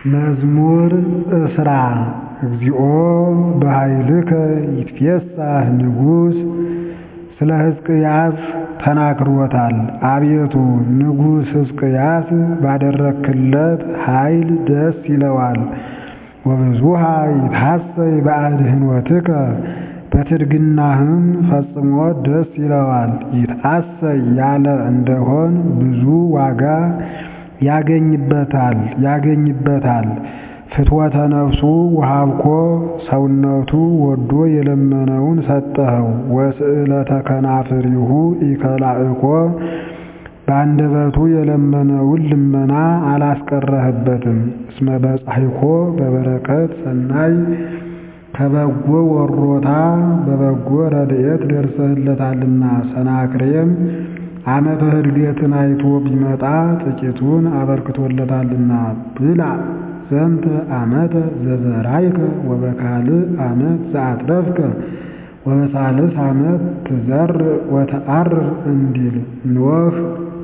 መዝሙር እስራ እግዚኦ በኃይልከ ይትፌሳህ ንጉሥ ስለ ሕዝቅያስ ተናግሮታል። አቤቱ ንጉሥ ሕዝቅያስ ባደረግክለት ኃይል ደስ ይለዋል። ወብዙኃ ይትሐሰይ በአድኅኖትከ በትድግናህም ፈጽሞ ደስ ይለዋል። ይትሐሰይ ያለ እንደሆን ብዙ ዋጋ ያገኝበታል ያገኝበታል። ፍትወተ ነፍሱ ወሀብኮ ሰውነቱ ወዶ የለመነውን ሰጠኸው። ወስእለተ ከናፍሪሁ ኢከላእኮ በአንደበቱ የለመነውን ልመና አላስቀረህበትም። እስመ በጻሕኮ በበረከት ሰናይ ከበጎ ወሮታ በበጎ ረድኤት ደርሰህለታልና። ሰናክሬም ዓመተ ዕድገትን አይቶ ቢመጣ ጥቂቱን አበርክቶለታልና። ብላ ዘንተ ዓመተ ዘዘራይከ ወበካልእ ዓመት ዘአትረፍከ ወበሳልስ ዓመት ትዘርእ ወተዐርር እንዲል ኖህ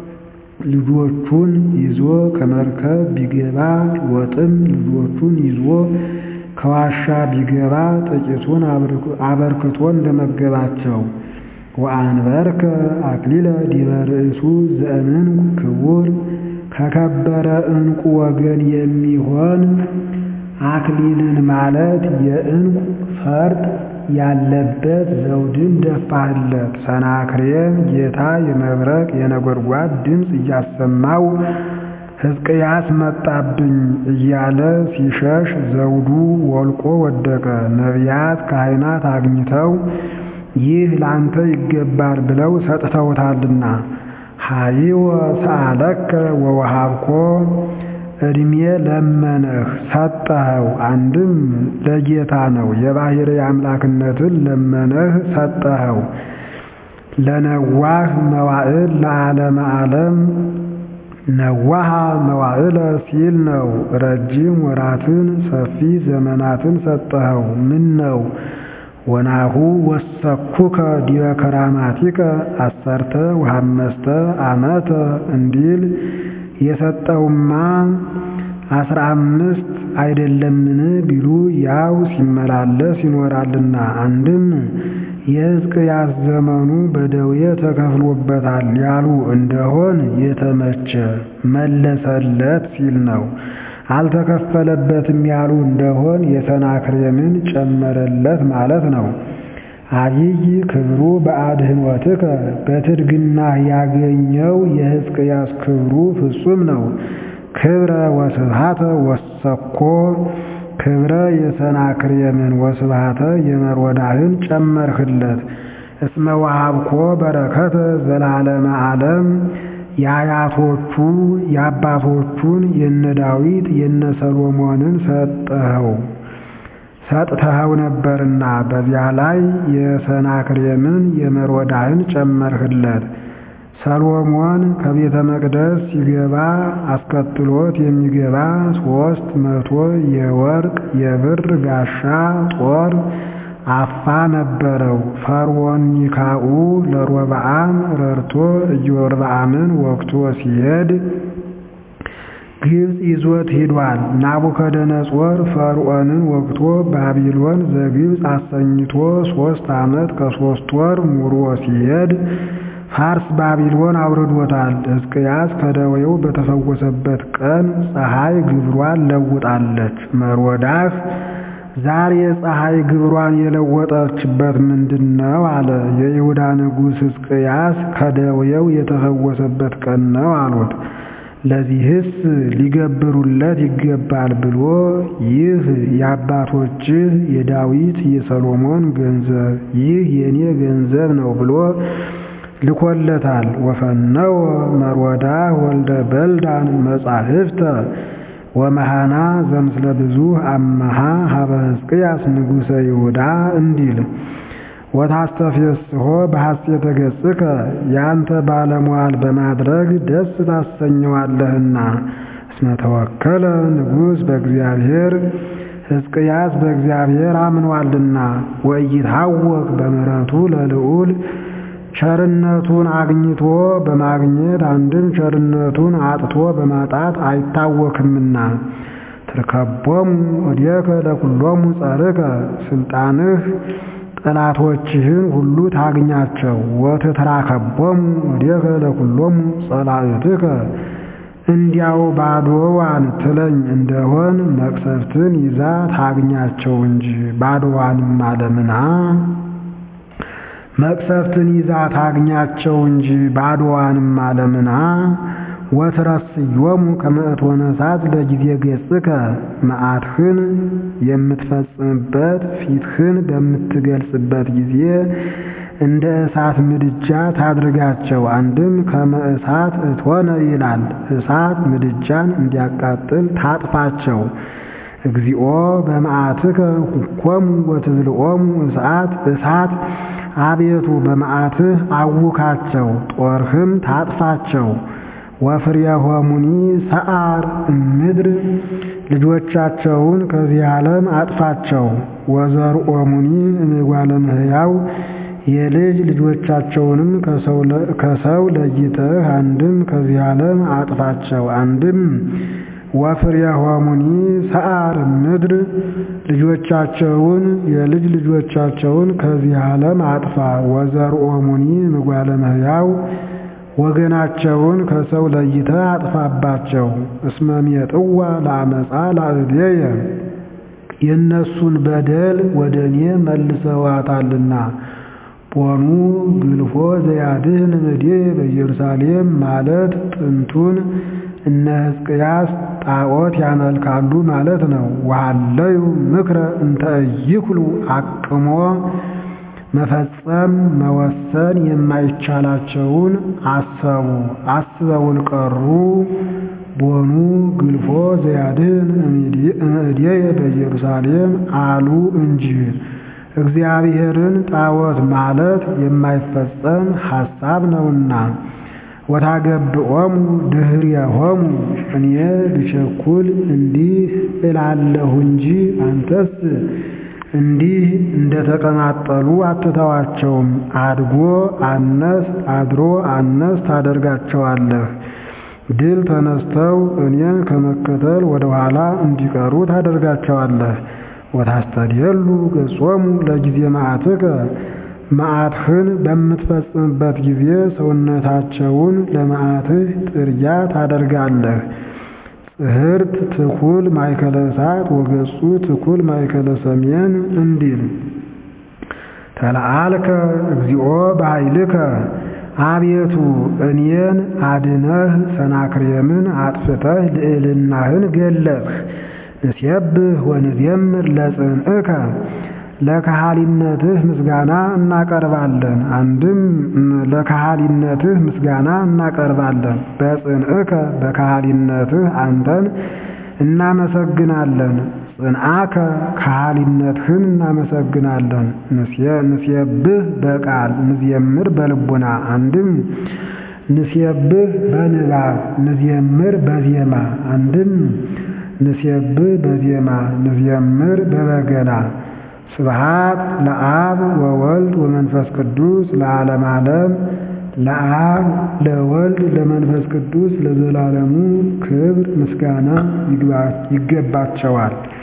ልጆቹን ይዞ ከመርከብ ቢገባ ሎጥም ልጆቹን ይዞ ከዋሻ ቢገባ ጥቂቱን አበርክቶ እንደመገባቸው። ወአንበርከ አክሊለ ዲበ ርእሱ ዘእምንኩ ክቡር ከከበረ ዕንቁ ወገን የሚሆን አክሊልን ማለት የዕንቁ ፈርጥ ያለበት ዘውድን ደፋህለት። ሰናክሬም ጌታ የመብረቅ የነጎድጓድ ድምፅ እያሰማው ሕዝቅያስ መጣብኝ እያለ ሲሸሽ ዘውዱ ወልቆ ወደቀ። ነቢያት ካህናት አግኝተው ይህ ላንተ ይገባል ብለው ሰጥተውታልና። ሀይወ ሰአለከ ወወሃብኮ ዕድሜ ለመነህ ሰጠኸው። አንድም ለጌታ ነው፣ የባሕርይ አምላክነትን ለመነህ ሰጠኸው። ለነዋህ መዋዕል ለዓለመ ዓለም ነዋሃ መዋዕለ ሲል ነው። ረጅም ወራትን ሰፊ ዘመናትን ሰጠኸው። ምን ነው ወናሁ ወሰኩከ ዲበ ከራማቲከ አሰርተ ወሐመስተ ዓመተ እንዲል የሰጠውማ አስራ አምስት አይደለምን ቢሉ ያው ሲመላለስ ይኖራልና። አንድም የሕዝቅያስ ዘመኑ በደዌ ተከፍሎበታል ያሉ እንደሆን የተመቸ መለሰለት ሲል ነው። አልተከፈለበትም ያሉ እንደሆን የሰናክሬምን ጨመረለት ማለት ነው። አብይ ክብሩ በአድኅኖትከ በትድግናህ ያገኘው የሕዝቅያስ ክብሩ ፍጹም ነው። ክብረ ወስብሃተ ወሰኮ ክብረ የሰናክሬምን ወስብሃተ የመርወዳህን ጨመርህለት። እስመ ወሀብኮ በረከተ ዘላለመ ዓለም የአያቶቹ የአባቶቹን የነ ዳዊት የነ ሰሎሞንን ሰጠኸው ሰጥተኸው ነበርና በዚያ ላይ የሰናክሬምን የመርወዳህን ጨመርህለት። ሰሎሞን ከቤተ መቅደስ ሲገባ አስከትሎት የሚገባ ሦስት መቶ የወርቅ የብር ጋሻ ጦር አፋ ነበረው። ፈርዖን ኒካዑ ለሮብዓም ረድቶ ኢዮርብዓምን ወግቶ ሲሄድ ግብፅ ይዞት ሂዷል። ናቡከደነጾር ፈርዖንን ወግቶ ባቢሎን ዘግብፅ አሰኝቶ ሦስት ዓመት ከሦስት ወር ሙሮ ሲሄድ ፋርስ ባቢሎን አውርዶታል። ሕዝቅያስ ከደዌው በተፈወሰበት ቀን ፀሐይ ግብሯን ለውጣለች። መርወዳህ ዛሬ ፀሐይ ግብሯን የለወጠችበት ምንድን ነው አለ። የይሁዳ ንጉሥ ሕዝቅያስ ከደዌው የተፈወሰበት ቀን ነው አሉት። ለዚህስ ሊገብሩለት ይገባል ብሎ ይህ የአባቶችህ የዳዊት የሰሎሞን ገንዘብ ይህ የኔ ገንዘብ ነው ብሎ ልኮለታል። ወፈነወ መርወዳህ ወልደ በልዳን መጻሕፍተ ወመሃና ዘምስለ ብዙ አመሃ ሀበ ሕዝቅያስ ንጉሠ ይሁዳ እንዲል ወታስተፌስሖ በሐሴተ ገጽከ ያንተ ባለሟል በማድረግ ደስ ታሰኘዋለህና። እስመ ተወከለ ንጉሥ በእግዚአብሔር ሕዝቅያስ በእግዚአብሔር አምኗልና። ወኢይትሐወክ በምሕረቱ ለልዑል ቸርነቱን አግኝቶ በማግኘት አንድም ቸርነቱን አጥቶ በማጣት አይታወክምና። ትርከቦሙ እዴከ ለኩሎሙ ጸርከ ስልጣንህ ጠላቶችህን ሁሉ ታግኛቸው። ወትትራከቦሙ እዴከ ለኩሎሙ ጸላእትከ እንዲያው ባዶዋን ትለኝ እንደሆን መቅሰፍትን ይዛ ታግኛቸው እንጂ ባዶዋንም አለምና መቅሰፍትን ይዛ ታግኛቸው እንጂ ባዶዋንም አለምና ወትረስዮሙ ከመ እቶነ እሳት ለጊዜ ገጽከ መዓትህን የምትፈጽምበት ፊትህን በምትገልጽበት ጊዜ እንደ እሳት ምድጃ ታድርጋቸው። አንድም ከመ እሳት እቶነ ይላል። እሳት ምድጃን እንዲያቃጥል ታጥፋቸው። እግዚኦ በመዓትከ ሁኮሙ ወትዝልኦሙ እሳት እሳት አቤቱ በመዓትህ አውካቸው፣ ጦርህም ታጥፋቸው። ወፍሬሆሙኒ ሰዓር እምድር ልጆቻቸውን ከዚህ ዓለም አጥፋቸው። ወዘርኦሙኒ እምጓለ እመሕያው የልጅ ልጆቻቸውንም ከሰው ለይተህ አንድም ከዚህ ዓለም አጥፋቸው። አንድም ወፍሬሆሙኒ ሰዓር እምድር ልጆቻቸውን የልጅ ልጆቻቸውን ከዚህ ዓለም አጥፋ። ወዘርኦሙኒ እምጓለ እመሕያው ወገናቸውን ከሰው ለይተህ አጥፋባቸው። እስመ ሜጥዋ ለአመፃ ላዕሌየ የእነሱን በደል ወደ እኔ መልሰዋታልና። ቦኑ ግልፎ ዘያድህን እምኔ በኢየሩሳሌም ማለት ጥንቱን እነ ሕዝቅያስ ጣዖት ያመልካሉ ማለት ነው። ወሃለዩ ምክረ እንተ ኢይኩሉ አቅሞ መፈጸም መወሰን የማይቻላቸውን አሰቡ አስበውን ቀሩ። ቦኑ ግልፎ ዘያድህን እምኔየ በኢየሩሳሌም አሉ እንጂ እግዚአብሔርን ጣዖት ማለት የማይፈጸም ሐሳብ ነውና። ወታገብኦሙ ድኅሬሆሙ እኔ ብቸኩል እንዲህ እላለሁ እንጂ አንተስ እንዲህ እንደተቀማጠሉ አትተዋቸውም። አድጎ አነስ አድሮ አነስ ታደርጋቸዋለህ። ድል ተነስተው እኔን ከመከተል ወደ ኋላ እንዲቀሩ ታደርጋቸዋለህ። ወታስተድየሉ ገጾሙ ለጊዜ መዓትከ መዓትህን በምትፈጽምበት ጊዜ ሰውነታቸውን ለመዓትህ ጥርጊያ ታደርጋለህ። ጽሕርት ትኩል ማእከለ እሳት ወገጹ ትኩል ማእከለ ሰሜን እንዲል ተለአልከ እግዚኦ በኃይልከ አቤቱ እኔን አድነህ ሰናክሬምን አጥፍተህ ልዕልናህን ገለጽህ። ንሴብህ ወንዜምር ለጽንዕከ ለካህሊነትህ ምስጋና እናቀርባለን። አንድም ለካህሊነትህ ምስጋና እናቀርባለን። በጽንዕከ በካህሊነትህ አንተን እናመሰግናለን። ጽንዓከ ካህሊነትህን እናመሰግናለን። ንሴብህ በቃል ንዜምር በልቡና አንድም ንሴብህ በንባብ ንዜምር በዜማ አንድም ንሴብህ በዜማ ንዜምር በበገና ስብሃት ለአብ ወወልድ ወመንፈስ ቅዱስ ለዓለም ዓለም ለአብ ለወልድ ለመንፈስ ቅዱስ ለዘላለሙ ክብር ምስጋና ይገባቸዋል።